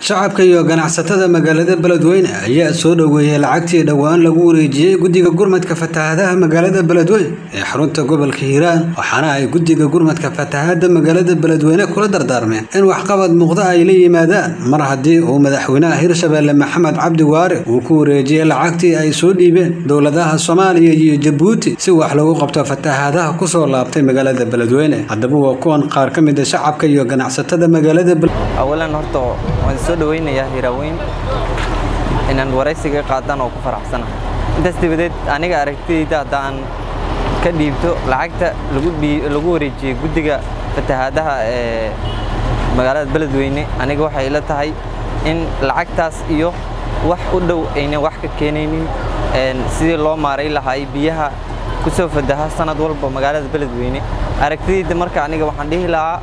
shacabka iyo ganacsatada magaalada beledweyne ayaa soo dhoweeyey lacagtii dhowaan lagu wareejiyey guddiga gurmadka fatahaadaha magaalada beledweyne ee xarunta gobolka hiiraan waxaana ay guddiga gurmadka fatahaada magaalada beledweyne kula dardaarmeen in waxqabad muuqda ay la yimaadaan mar haddii uu madaxweynaha hirshabeelle maxamed cabdi waare uu ku wareejiyey lacagtii ay soo dhiibeen dowladaha soomaaliya iyo jabuuti si wax lagu qabto fatahaadaha kusoo laabtay magaalada beledweyne haddaba waa kuwan qaar ka mid a shacabka iyo ganacsatada magaalada awalan horta waan soo dhaweynayaa hiraaweyn inaan waraysiga qaadaan oo ku faraxsanahay intaas dabadeed aniga aragtidayda haddaan ka dhiibto lacagta lagu wareejiyey guddiga fatahaadaha ee magaalada beledweyne aniga waxay ila tahay in lacagtaas iyo wax u dhow aynan wax ka keenaynin sidii loo maaray lahaay biyaha ku soo fataha sanad walba magaalada beledweyne aragtidayda marka aniga waxaan dhihi lahaa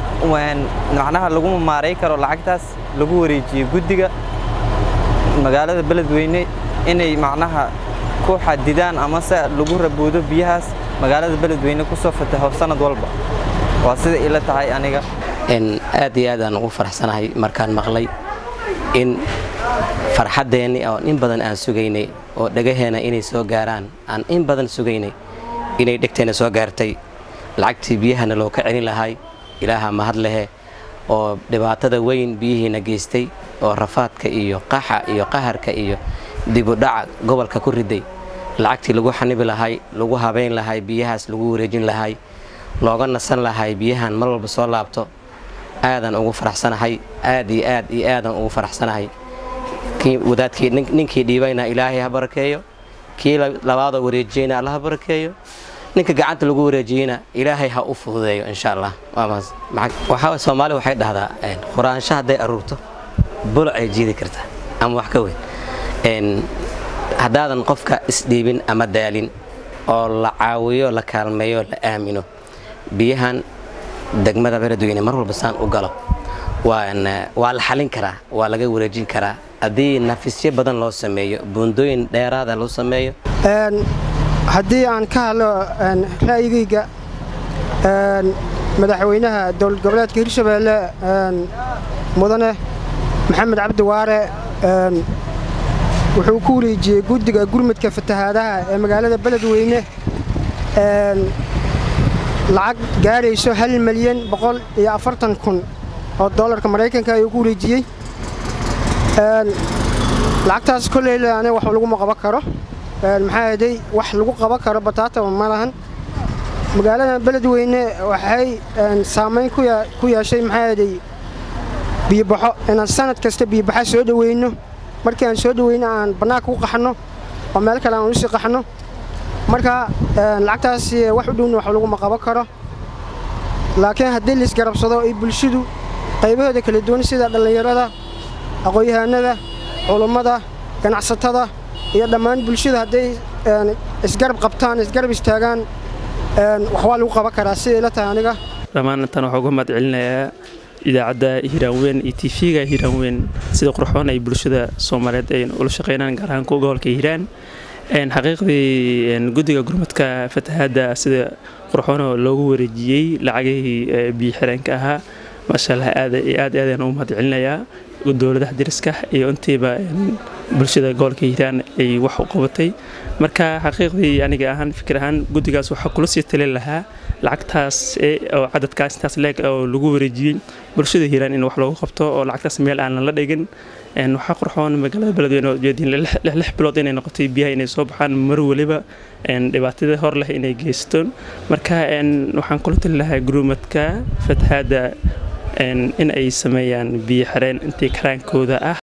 macnaha laguma maaray karo lacagtaas lagu wareejiyey guddiga magaalada beledweyne inay macnaha ku xadidaan amase lagu raboodo biyahaas magaalada beledweyne ku soo fataho sanad walba waa sida ila tahay aniga aad iyo aad aan ugu faraxsanahay markaan maqlay in farxaddeenni oo in badan aan sugaynay oo dhagaheena inay soo gaaraan aan in badan sugaynay inay dhegteena soo gaartay lacagtii biyahana loo ka celin lahay ilaaha mahad lehe oo dhibaatada weyn biyihiina geystay oo rafaadka iyo qaxa iyo qaharka iyo dibudhaca gobolka ku riday lacagtii lagu xanibi lahay lagu habayn lahay biyahaas lagu wareejin lahay looga nasan lahay biyahan mar walba soo laabto aadaan ugu faraxsanahay aad iyo aad iyo aadaan ugu faraxsanahay wadaadkii ninkii dhiibayna ilaahay ha barakeeyo kii labaadoo wareejiyeyna alla ha barakeeyo ninka gacanta lagu wareejiyeyna ilaahay ha u fududeeyo insha allah waxaa soomaali waxay dhahdaa quraansho hadday aruurto buluc ay jiidi kartaa ama wax ka weyn haddaadan qofka isdhiibin ama daalin oo la caawiyo la kaalmeeyo la aamino biyahan degmada beledweyne mar walba saan u galo waa la xalin karaa waa laga wareejin karaa haddii nafisyo badan loo sameeyo buundooyin dheeraada loo sameeyo haddii aan ka hadlo ra'yigayga madaxweynaha dowlad goboleedka hirshabeelle mudane maxamed cabdi waare wuxuu ku wareejiyey guddiga gurmudka fatahaadaha ee magaalada beledweyne lacag gaadhayso hal milyan boqol iyo afartan kun oo dollarka maraykanka ayuu ku wareejiyey lacagtaas kolleyla aniga wax laguma qaban karo maxaa yeeday wax lagu qaban karo bataataba ma lahan magaalada beledweyne waxay saamayn ku yeeshay maxaa yeeday biyobaxo inaan sanad kasta biyobaxa soo dhoweyno markii aan soo dhoweyno aan bannaanka u qaxno oo meel kale aan usii qaxno marka lacagtaas wax u dhowna wax laguma qaban karo laakiin haddii laisgarabsado ay bulshadu qaybahooda kala duwan sida dhallinyarada aqoon-yahaanada culummada ganacsatada iyo dhammaan bulshada hadday isgarab qabtaan isgarab istaagaan waxbaa lagu qaban karaa siday la tahay aniga dhammaan intaan waxaa uga mahad celinayaa idaacadda hiiraanweyn iyo tv-ga hiiraanweyn sida qurxoon ay bulshada soomaaliyeed ay ula shaqeynaan gaar ahaan kuwa gobolka hiiraan xaqiiqdii guddiga gurmadka fatahaadda sida qurxoonoo loogu wareejiyey lacagihii biyo xireenka ahaa maasha allah aad aad aadaan ugu mahad celinayaa dowladaha dariska iyo intiiba bulshada gobolka hiiraan ay wax u qabatay marka xaqiiqdii aniga ahaan fikir ahaan guddigaas waxaa kula sii talin lahaa lacagtaas oo cadadkaas intaas leeg oo lagu wareejiyey bulshada hiiraan in wax loogu qabto oo lacagtaas meel aanan la dhigin waxaa qurxoon magaalada beledweyne oo jeediin lix bilood inay noqotay biyaha inay soo baxaan mar waliba dhibaatada hor leh inay geystoon marka waxaan kula tali lahaa gurumadka fatahaadda in ay sameeyaan biyo xareen intii karaankooda ah